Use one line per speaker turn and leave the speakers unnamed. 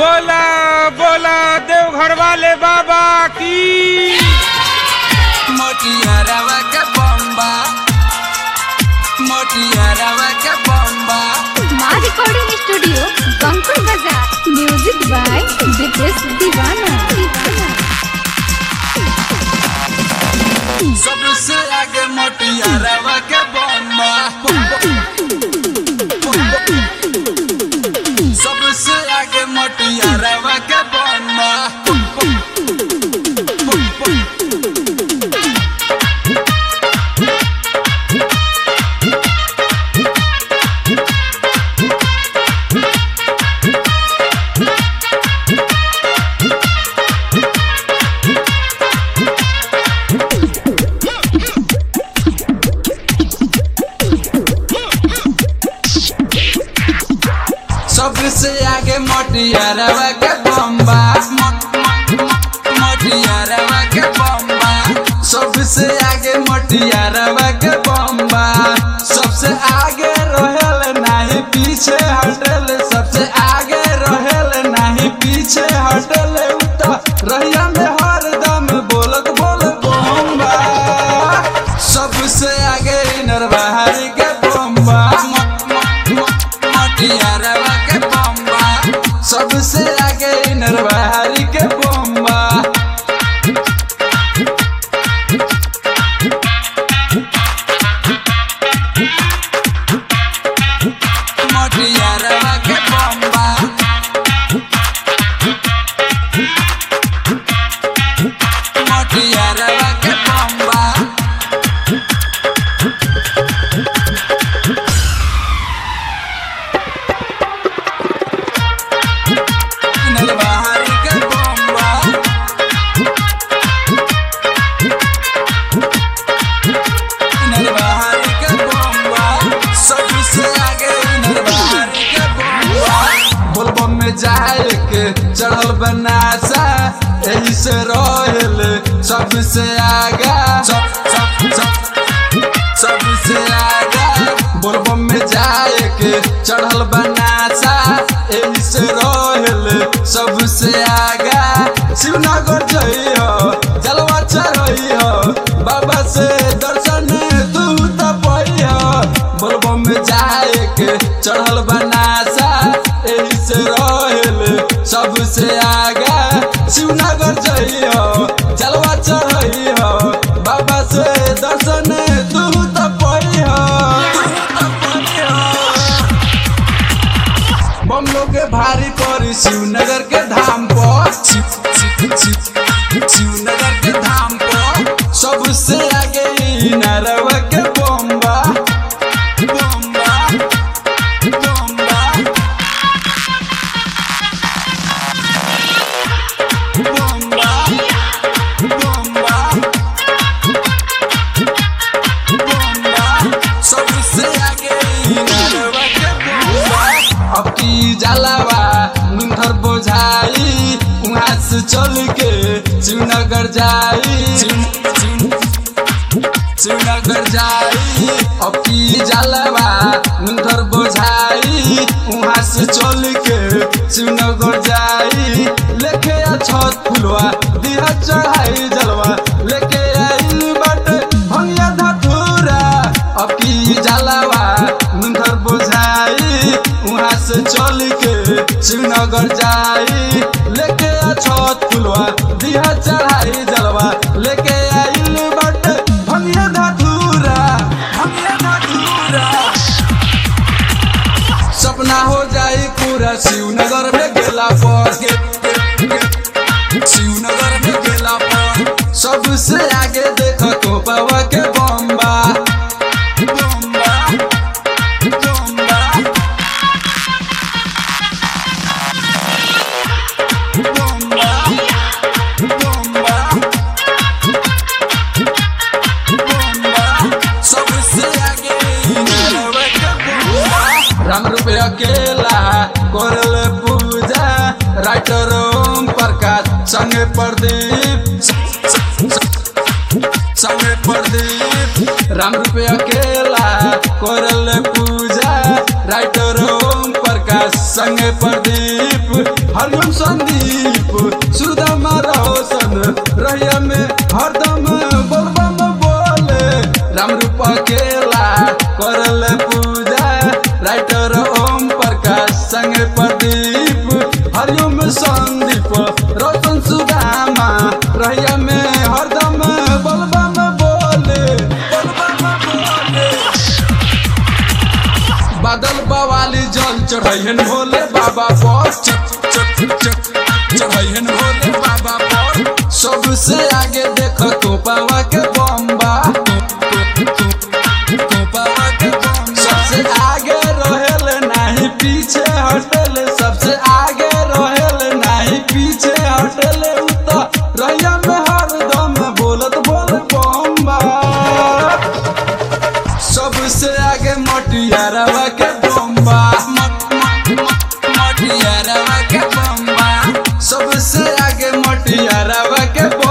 बोला बोला देवघर वाले बाबा की
मोटिया रवा के बम्बा मोटिया रवा के बम्बा
माँ रिकॉर्डिंग स्टूडियो बंकुल बाजार म्यूजिक बाय दिपेश दीवाना दीवाना
सबसे आगे मोटिया रवा के बम्बा सबसे आगे मोटिया रवा के बम्बा सबसे आगे मोटिया रवा के बम्बा मोटिया रवा के बम्बा सबसे आगे मोटिया रवा के बम्बा सबसे आगे रहेल नहीं पीछे हटल सबसे आगे रहेल नहीं पीछे हटल उता रहिया में हरदम बोलत बोल बम्बा सबसे आगे नरबारी के बम्बा मोटिया रवा के बम्बा सबसे आगे नरबारी के बम्बा मोटिया रवा के बम्बा मोटिया रवा के बम्बा नरबारी के बम्बा नरबारी के बम्बा सबसे आगे नरबारी के बम्बा बोलबम में जाए के चढ़ल बनासा यही से रहल सबसे आगा सब सब सब सबसे आगा बोलबम में जाए के चढ़ल बनासा यही से रहल सबसे आगा शिवनगर जइयो जलवा चढ़इयो बाबा से दर्शन तू त पइयो बोलबम में जाए के चढ़ल बनासा यही से रहल सबसे आगा शिवनगर जइयो जलवा चढ़इयो बाबा से दर्शन तू त पइयो बम लोग के भारी पड़ी शिवनगर के धाम पर शिव- शिव- शिव- शिवनगर के धाम पर सबसे आगे ई नरवा के बम्बा बम्बा बम्बा बम्बा बम्बा बम्बा सबसे आगे ई नरवा के बम्बा अब की जलावा मुंधर बोझाई वहाँ से चल के शिवनगर जाई शिव- शिव- शिवनगर जाई अब की जलावा मुंधर बोझाई वहाँ से चल के शिवनगर जाई लेके आ छत फुलवा दिया चढ़ाई जलवा लेके आइल बाटे भंगिया धतूरा अब की जलावा मुंधर बोझाई वहाँ से चल के श्रीनगर जाई लेके आ छत फुलवा दिया चढ़ाई जलवा लेके आइल बाटे भंगिया धतूरा भंगिया धतूरा सपना हो जाई पूरा शिवनगर में गेला पर शिवनगर में गेला पर सबसे आगे देख तो बाबा के बम्बा बम्बा बम्बा बम्बा बम्बा बम्बा सबसे आगे नरवा के बम्बा राम रुपये अकेला करल पूजा राइटर ओम प्रकाश संगे प्रदीप संगे प्रदीप राम रुपये अकेला करल पूजा राइटर ओम प्रकाश संगे प्रदीप हरिओम संदीप सुदामा रोशन रहिया में हरदम बोलबम बोले राम रूप अकेला करल पूजा राइटर ओम प्रकाश संग प्रदीप हरिओम संदीप रोशन सुदामा रहिया में हरदम बोलबम बोले बोलबम बोले बादल बवाली जल चढ़ैहन भोले बाबा पर चक चक चक चढ़ैहन भोले बाबा पर सबसे आगे देख तो पावा के बम्बा सबसे आगे रहेल नहीं पीछे हटल सबसे आगे रहेल नहीं पीछे हटल उतर रैया में हरदम बोलत बोल बम्बा सबसे आगे मटियारवा के बम्बा मटियारवा के बम्बा सबसे आगे मटियारवा के बम्बा